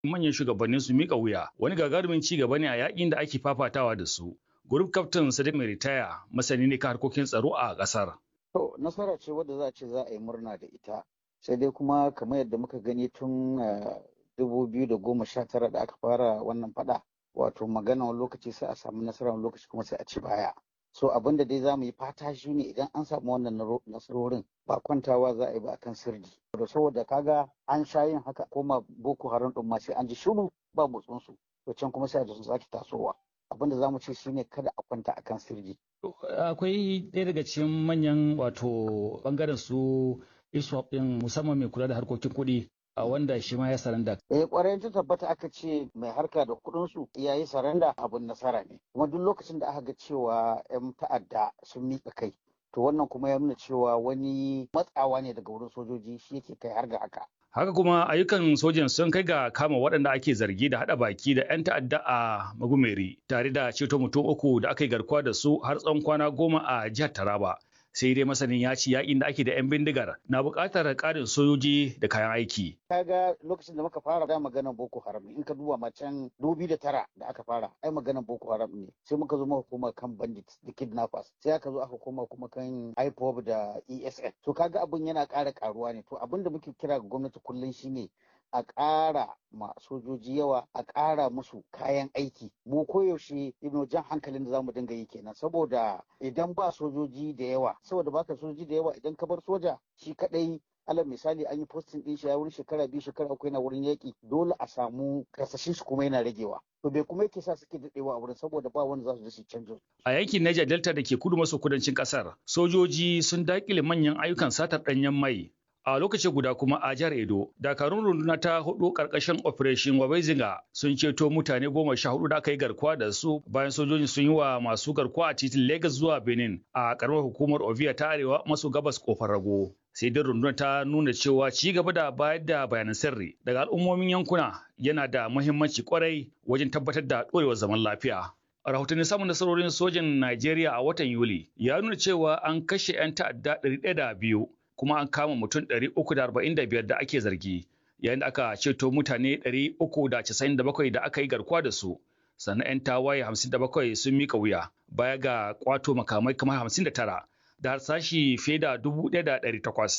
manyan shugabannin su mika wuya wani gagarumin ci gaba ne a yakin da ake fafatawa da su. Group Captain Sadiq mai ritaya masani ne kan harkokin tsaro a ƙasar. To nasara ce wadda za a ce za a yi murna da ita. Sai dai kuma kamar yadda muka gani tun dubu biyu da goma sha tara da aka fara wannan fada wato magana wani lokaci sai a samu nasara wani lokaci kuma sai a ci baya. So abin da dai za mu yi fata shi ne idan an samu wannan nasarorin ba kwantawa za a yi ba akan sirri. Da saboda kaga an sha yin haka koma Boko Haram ɗin ma sai an ji shiru ba motsinsu. To can kuma sai a sun sake tasowa. Abin da za mu ce shine kada a kwanta akan sirri. Akwai ɗaya daga cikin manyan wato bangaren su ISWAP ɗin musamman mai kula da harkokin kuɗi a wanda shi ma ya saranda. Eh kwarai ta tabbata aka ce mai harka da kuɗin su ya yi saranda abin nasara ne. Kuma duk lokacin da aka ga cewa 'yan ta'adda sun miƙa kai to wannan kuma ya nuna cewa wani matsawa ne daga wurin sojoji shi yake kai har ga haka. Haka kuma ayyukan sojan sun kai ga kama waɗanda ake zargi da haɗa baki da 'yan ta'adda a Magumeri tare da ceto mutum uku da aka yi garkuwa da su har tsawon kwana goma a jihar Taraba. sai dai masanin ya ci yakin da ake da 'yan bindigar na buƙatar ƙarin sojoji da kayan aiki. Kaga lokacin da muka fara da maganar Boko Haram in ka duba macen dubi da tara da aka fara ai maganar Boko Haram ne sai muka zo muka koma kan bandits da kidnappers sai aka zo aka koma kuma kan IPOB da ESN to kaga abin yana ƙara ƙaruwa ne to abin da muke kira ga gwamnati kullum shine a ƙara ma sojoji yawa a ƙara musu kayan aiki mu koyaushe ibnu jan hankalin da zamu dinga yi kenan saboda idan ba sojoji da yawa saboda baka sojoji da yawa idan ka bar soja shi kadai alal misali an yi postin din shi ya wurin shekara biyu shekara uku yana wurin yaƙi dole a samu kasashen shi kuma yana ragewa to bai kuma yake sa suke daɗewa a wurin saboda ba wanda za su je su canjo. A yankin Niger Delta da ke kudu maso kudancin ƙasar sojoji sun daƙile manyan ayyukan satar ɗanyen mai a lokaci guda kuma a jihar Edo, dakarun runduna ta hudu karkashin Operation Wabezinga sun ceto mutane goma sha hudu da aka yi garkuwa da su bayan sojojin sun yi wa masu garkuwa a titin Lagos zuwa Benin a karamar hukumar Ovia ta arewa maso gabas kofar rago. Sai dai rundunar ta nuna cewa ci gaba da bayar da bayanan sirri daga al'ummomin yankuna yana da muhimmanci kwarai wajen tabbatar da ɗorewar zaman lafiya. rahotannin samun nasarorin sojin Najeriya a watan Yuli ya nuna cewa an kashe 'yan ta'adda 102 kuma an kama mutum 345 da ake zargi yayin da aka ceto mutane 397 da aka yi garkuwa da su sannan 'yan tawaye 57 sun mika wuya baya ga kwato makamai kamar 59 da harsashi fiye da 1,800